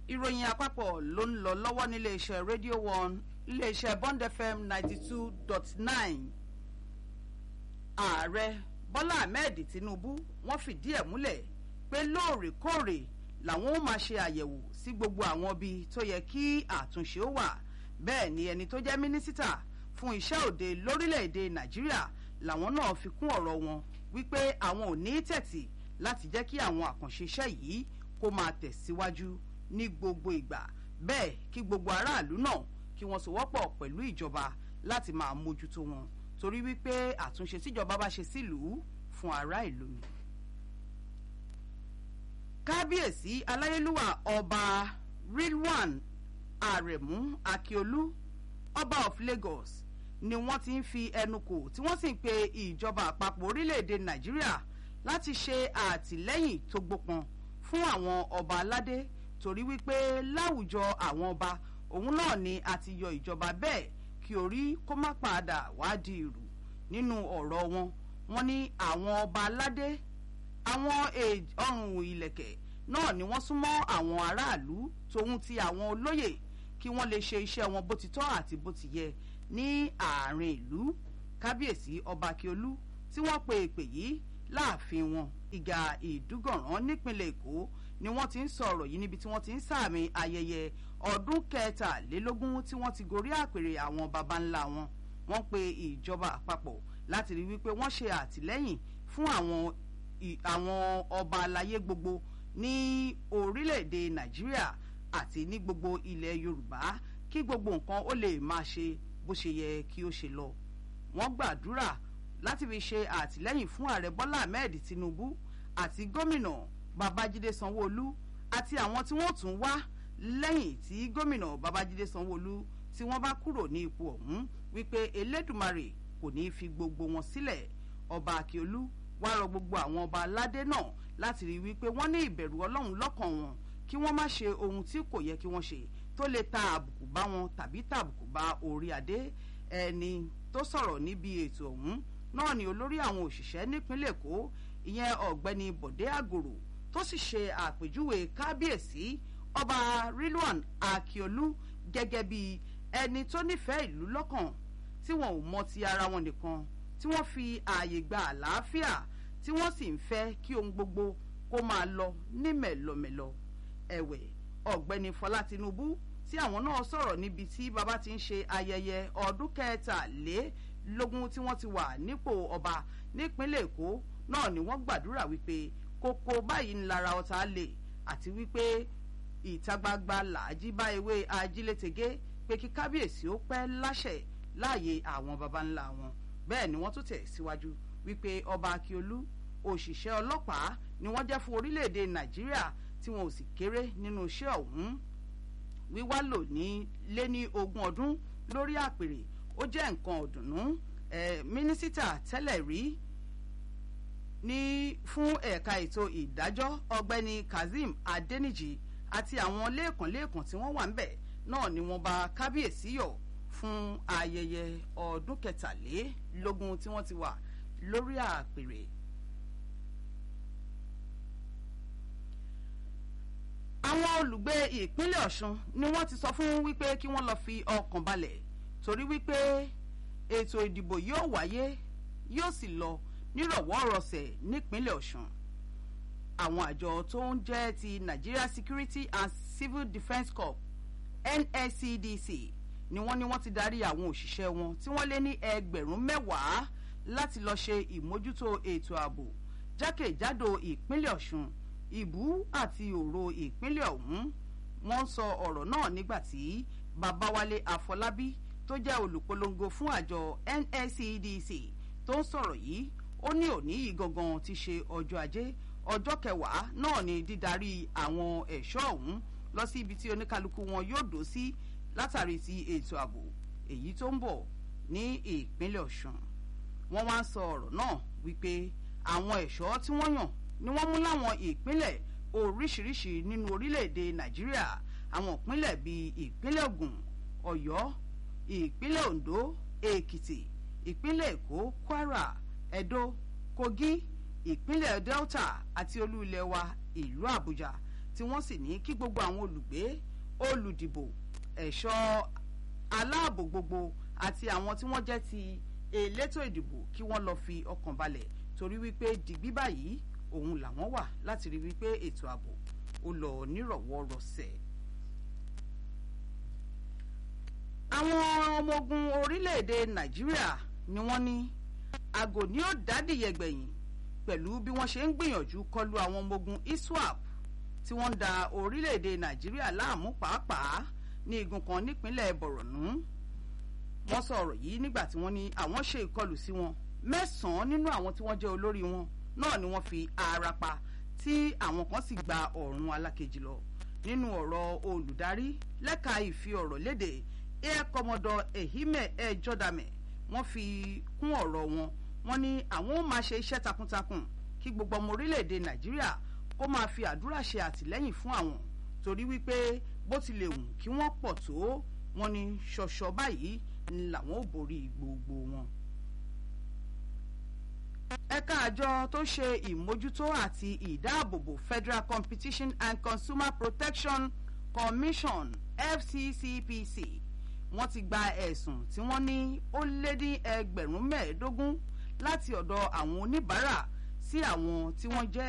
ìròyìn àpapọ̀ ló ń lọ lọ́wọ́ nílé iṣẹ́ radio one ilé iṣẹ́ bond fm ninety two dot nine ààrẹ bọ́lá ahmed tinubu wọ́n fìdí ẹ̀ múlẹ̀ pé lóòrèkóòrè làwọn ó máa ṣe àyẹ̀wò sí gbogbo àwọn ibi tó yẹ kí àtúnṣe ó wà bẹ́ẹ̀ ni ẹni tó jẹ́ mínísítà fún iṣẹ́ òde lórílẹ̀‐èdè nàìjíríà làwọn náà fi kún ọ̀rọ̀ wọn wípé àwọn ò ní tẹ̀tì láti jẹ́ kí àwọn àkànṣe iṣẹ́ yìí kó máa tẹ̀síwájú ní gbogbo ìgbà bẹ́ẹ̀ kí gbogbo aráàlú náà kí wọ́n sowọ́pọ̀ pẹ̀lú ìjọba láti máa mójútó wọn torí wípé àtúnṣe tíjọba bá ṣe sílùú fún ará ìlú ni. kábíyèsí aláyélúwà ọba rilwan aremu akiolu ọba of lagos ni wọ́n ti ń fi ẹnu kò tí wọ́n sì ń pe ìjọba àpapọ̀ orílẹ̀-èdè nàìjíríà láti ṣe àtìlẹ́yìn tó gbópọn fún àwọn ọba aládé torí wípé láwùjọ àwọn ọba òun náà ni a ti yọ ìjọba bẹ́ẹ̀ kí orí kó má padà wá di ìrù nínú ọ̀rọ̀ wọn wọn ní àwọn ọba aládé àwọn ọrùn ìlẹ̀kẹ̀ náà ni wọ́n súnmọ́ àwọn aráàlú tòun ti àwọn olóyè kí wọ́n lè ṣe iṣẹ́ wọn bó ti tọ́ àti bó ti yẹ ní àárín ìlú kábíyèsí ọba akiolú tí wọ́n pe èpè yìí láàfin wọn ìgà ìdúgọ̀ràn nípínlẹ̀ èkó ni wọ́n ti ń sọ̀rọ̀ yìí níbi tí wọ́n ti ń sàmì ayẹyẹ ọdún kẹtàlélógún tí wọ́n ti gorí àpèrè àwọn baba ńlá wọn wọ́n pe ìjọba àpapọ̀ láti rí wípé wọ́n ṣe àtìlẹ́yìn fún àwọn àwọn ọba aláyé gbogbo ní orílẹ̀-èdè nàìjíríà àti ní gbogbo ilẹ̀ yorùbá kí gbogbo nǹkan ó lè máa ṣe bó ṣe yẹ kí ó ṣe lọ wọ́n gbàdúrà láti fi ṣe àtìlẹ́yìn fún ààrẹ bọ́lá ahmed tinubu àti gómìnà babájídé sanwóolu àti àwọn tí wọ́n tún wá lẹ́yìn tí gómìnà babájídé sanwóolu tí wọ́n bá kúrò ní ipò ọ̀hún wípé elédùmarè kò ní í fi gbogbo wọn sílẹ̀ ọba akiolu wá rọ gbogbo àwọn ọba aládé náà láti rí wípé wọ́n ní ìbẹ̀rù ọlọ́run lọ́kàn wọn kí wọ́n má ṣe ohun tí kò yẹ kí wọ́n ṣe tó lè ta àbùkù bá wọn tàbí tàbùkù bá orí adé ẹni tó sọ̀rọ̀ níbi ètò ọ̀hún náà ni olórí àwọn òṣìṣẹ́ nípínlẹ̀ èkó ìyẹn ọ̀gbẹ́ni bọ̀dé àgòrò tó sì ṣe àpèjúwe kábíyèsí ọba rilwan akiolu gẹ́gẹ́ bí ẹni tó nífẹ̀ẹ́ ìlú lọ́kàn tí wọn ò mọ ti ara wọn nìkan tí wọ́n fi ààyè gba àlàáfíà tí wọ́n sì ń fẹ́ kí ohun gbogbo kó máa lọ ní mẹ̀lọmẹ̀lọ ẹ̀wẹ̀ ọ̀gbẹ́ni fọlá tinubu tí àwọn náà sọ̀rọ̀ níbi tí baba ti ń ṣe ayẹyẹ ọdún kẹtàlélógún tí wọ́n ti wà nípò ọba nípínlẹ̀ èkó náà ni wọ́n gbàdúrà wípé kókó báyìí ń lara ọ̀tá lè àti wípé ìta gbangba làájí bá ewé ajílétege pé kí kábíyèsí ó pẹ́ láṣẹ láàyè àwọn baba ńlá wọn bẹ́ẹ̀ ni wọ́n tún tẹ̀ síwájú wípé ọba akiolu òṣìṣẹ́ ọlọ́pàá ni wọ́n jẹ́ fún orílẹ̀-èdè nàìjíríà tí wọn ò sì kéré nínú iṣẹ́ ọ̀hún wíwá lò ní lé ní ogún ọdún lórí àpèrè ó jẹ́ nǹkan ọ̀dùnnú mínísítà tẹ́lẹ̀ rí ní fún ẹ̀ka ètò ìdájọ́ ọ̀gbẹ́ni kazeem adeniji àti àwọn lẹ́ẹ̀kan-lẹ́ẹ̀kan tí wọ́n wà ń bẹ̀ náà ni wọ́n bá kábíyèsí yọ̀ fún ayẹyẹ ọdún kẹtàlélógún tí wọ́n ti wà lórí àpèrè. àwọn olùgbé ìpínlẹ̀ ọ̀ṣun ni wọ́n ti sọ fún wípé kí wọ́n lọ fi ọkàn balẹ̀ torí wípé ètò ìdìbò yóò wáyé yóò sì lọ nírọ̀wọ́rọ̀sẹ̀ nípínlẹ̀ ọ̀ṣun àwọn àjọ tó ń jẹ́ ti nigeria security and civil defence corps nscdc ni wọ́n ní wọ́n ti darí àwọn òṣìṣẹ́ wọn tí wọ́n lé ní ẹgbẹ̀rún mẹ́wàá láti lọ ṣe ìmójútó ètò ààbò jákèjádò ìpínlẹ̀ ọ̀ṣun ìbú àti òro ìpínlẹ̀ ọ̀hún wọ́n sọ ọ̀rọ̀ náà nígbà tí babawale afọlábí tó jẹ́ olùpolongo fún àjọ nscdc tó ń sọ̀rọ̀ yìí ó ní òní yìí gangan ti ṣe ọjọ́ ajé ọjọ́ kẹwàá náà ni dídarí àwọn ẹ̀ṣọ́ ọ̀hún lọ sí ibi tí oníkálukú wọn yóò dó sí látàrí ti ètò ààbò èyí tó ń bọ̀ ní ìpínlẹ̀ ọ̀ṣun wọ́n wá ń sọ ọ̀rọ̀ náà wípé àwọn ẹ̀ṣọ́ tí wọ́n yàn ni wọ́n mú láwọn ìpínlẹ̀ oríṣiríṣi nínú orílẹ̀-èdè nàìjíríà àwọn ìpínlẹ̀ bíi ìpínlẹ̀ ogun ọ̀yọ́ ìpínlẹ̀ ondo èkìtì ìpínlẹ̀ èkó kwara edo kogi ìpínlẹ̀ delta àti olú ilẹ̀ wa ìlú àbújá tí wọ́n sì ní kí gbogbo àwọn olùgbé olùdìbò ẹ̀ṣọ́ aláàbò gbogbo àti àwọn tí wọ́n jẹ́ ti elétò ìdìbò kí wọ́n lọ fi ọkàn balẹ̀ torí wípé dìgbí báyìí òun làwọn wà láti rí wípé ètò ààbò ó lọ nírọ̀wọ́ rọsẹ̀. àwọn ọmọ ogun orílẹ̀-èdè nàìjíríà ni wọ́n ní àgò ni ó dádìyẹ gbẹ̀yìn pẹ̀lú bí wọ́n ṣe ń gbìyànjú kọlu àwọn ọmọ ogun iswap tí wọ́n ń da orílẹ̀-èdè nàìjíríà láàmú pàápàá ní igun kan nípínlẹ̀ bọ̀rọ̀nù wọ́n sọ ọ̀rọ̀ yìí nígbà tí wọ́n ní àwọn ṣe ìkọlù sí wọn mẹ́sàn-án nínú àwọn tí wọ́n jẹ́ olórí wọn náà ni wọ́n fi ara pa tí àwọn kan sì gba ọ̀run alákejì lọ nínú ọ̀rọ̀ olùdarí lẹ́ka ìfi ọ̀rọ̀ léde air commodore ehime ejodame wọ́n fi kún ọ̀rọ̀ wọn wọ́n ní àwọn ó máa ṣe iṣẹ́ takuntakun kí gbogbo ọmọ orílẹ̀-èdè nàìjíríà kó máa fi àdúrà ṣe àtìlẹ́yìn fún àwọn torí wípé bó tilẹ̀ wù kí wọ́n pọ̀ tó wọ́n ní ṣọ̀ṣọ̀ báyìí ni làwọn ò borí gbogbo wọn. ẹ̀ka àjọ tó ṣe ìmójútó àti ìdáàbòbò federal competition and consumer protection commission fccpc wọ́n ti gba ẹ̀sùn tí wọ́n ní ó lé ní ẹgbẹ̀rún mẹ́ẹ̀ẹ́dógún láti ọ̀dọ̀ àwọn oníbàárà sí àwọn tí wọ́n jẹ́